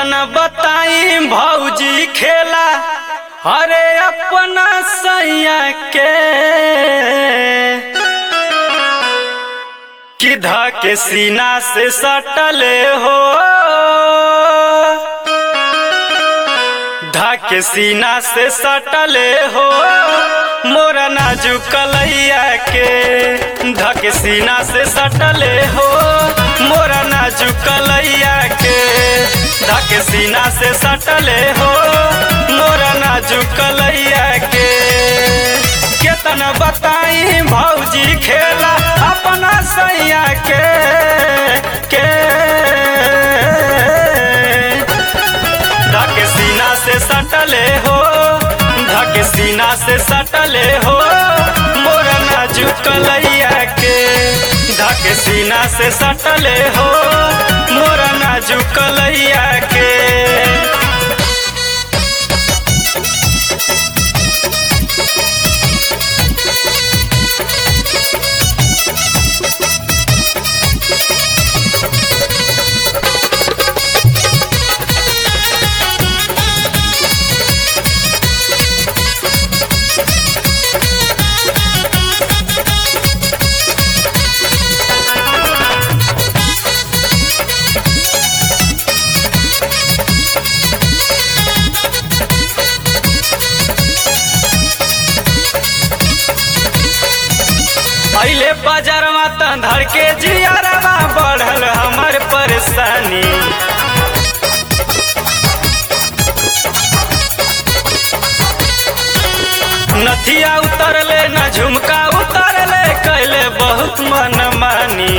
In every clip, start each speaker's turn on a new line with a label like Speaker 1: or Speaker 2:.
Speaker 1: केतना बताई भौजी खेला अरे अपना सैया के कि के सीना से सटले हो के सीना से सटले हो मोरा नाजुक कलैया के धक सीना से सटले हो मोरा नाजुक कलैया के धक सीना से सटले हो मोरा नाजुक कलैया के केतना बताई भौजी खेला अपना सैया के के धक सीना से सटले हो धक सीना से सटले हो मोरा नाजुक कलैया के धक सीना से सटले हो मोरा नाजुक कलैया के पहले बाजारवा त धर के जियारवा बढ़ल हमर परेशानी नथिया उतरले न झुमका उतरले कैले बहुत मन मानी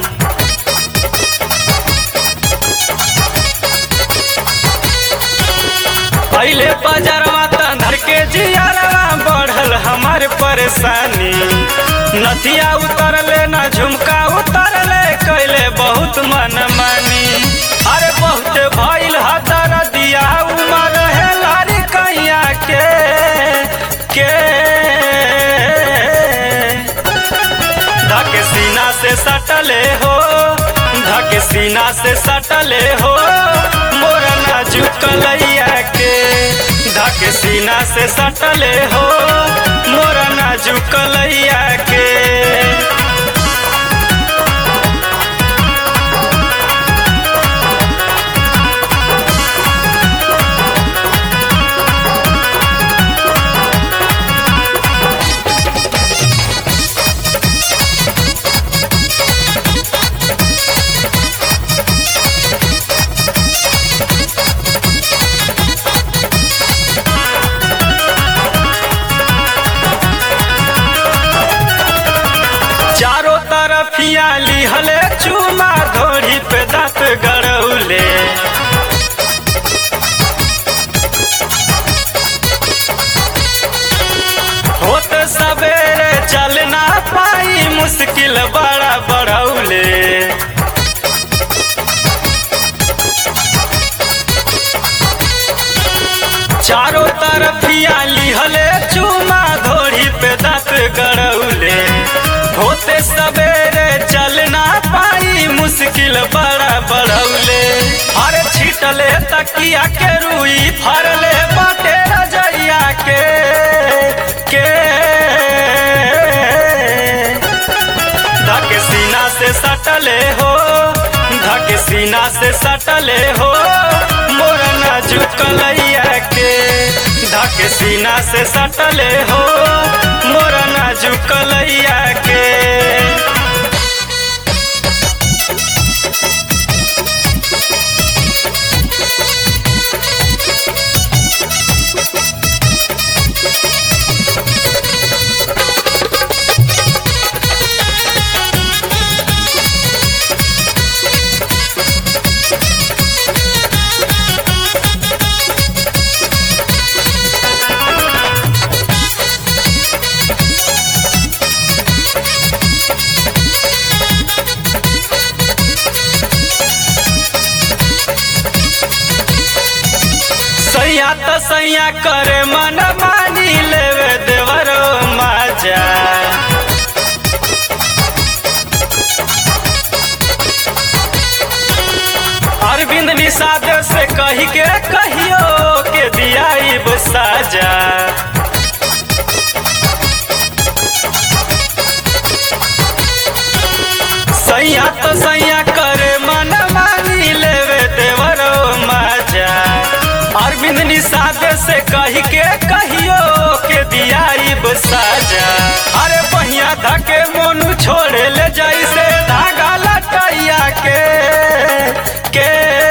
Speaker 1: पहले बाजारवा त धर के जियारवा बढ़ल हमर परेशानी नथिया उतरले न झुमका उतरले कैले बहुत मन मानी अरे बहुत भइल हतर दिया उमर है लारी कैया के के धक सीना से सटले हो धक सीना से सटले हो मोरा नाजुक कलैया के धक सीना से सटले हो मोरा नाजुक कलैया के चारों तरफ लिहले चूमा धोड़ी पे दांत गड़ौले होत सवेरे चल ना पाई मुश्किल बड़ा बढ़ौले चारों तरफ लिहले चूमा धोड़ी पे दांत गड़ौले होते सवेरे चल ना पाई मुश्किल बड़ा बढ़ौले अरे छिटले तकिया के रुई फरले बाटे रजैया के के धक सीना से सटले हो धक सीना से सटले हो मोरा नाजुक कलैया के धक सीना से सटले हो मोरा नाजुक कलैया के सैया त सैया करे मन मानी लेवे देवरो माजा अरविंद निषाद से कही के कहियो के दियाइब साजा सैया तो सैया करे मन मानी लेवे देवरो माजा अरविंद निषाद से कही के कहियो के दियाइब साजा अरे बहिया धके मोनू छोड़े ले जैसे धागा लटैया के के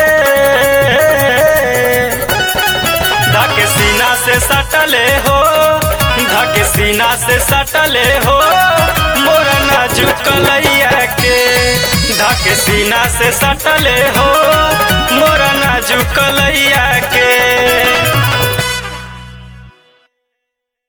Speaker 1: धके सीना से सटले हो धके सीना से सटले हो मोरा नाजुक लैया के धके सीना से सटले हो मोरा नाजुक लैया